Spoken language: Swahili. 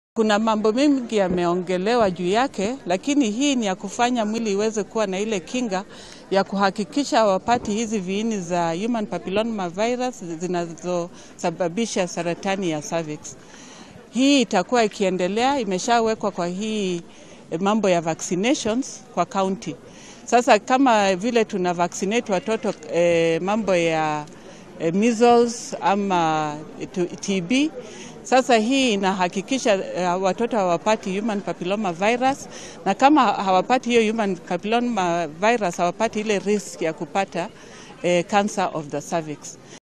Kuna mambo mengi yameongelewa juu yake, lakini hii ni ya kufanya mwili iweze kuwa na ile kinga ya kuhakikisha hawapati hizi viini za human papilloma virus zinazosababisha saratani ya cervix. Hii itakuwa ikiendelea, imeshawekwa kwa hii mambo ya vaccinations kwa county. Sasa kama vile tuna vaccinate watoto eh, mambo ya eh, measles ama TB sasa hii inahakikisha uh, watoto hawapati human papilloma virus, na kama hawapati hiyo human papilloma virus hawapati ile risk ya kupata uh, cancer of the cervix.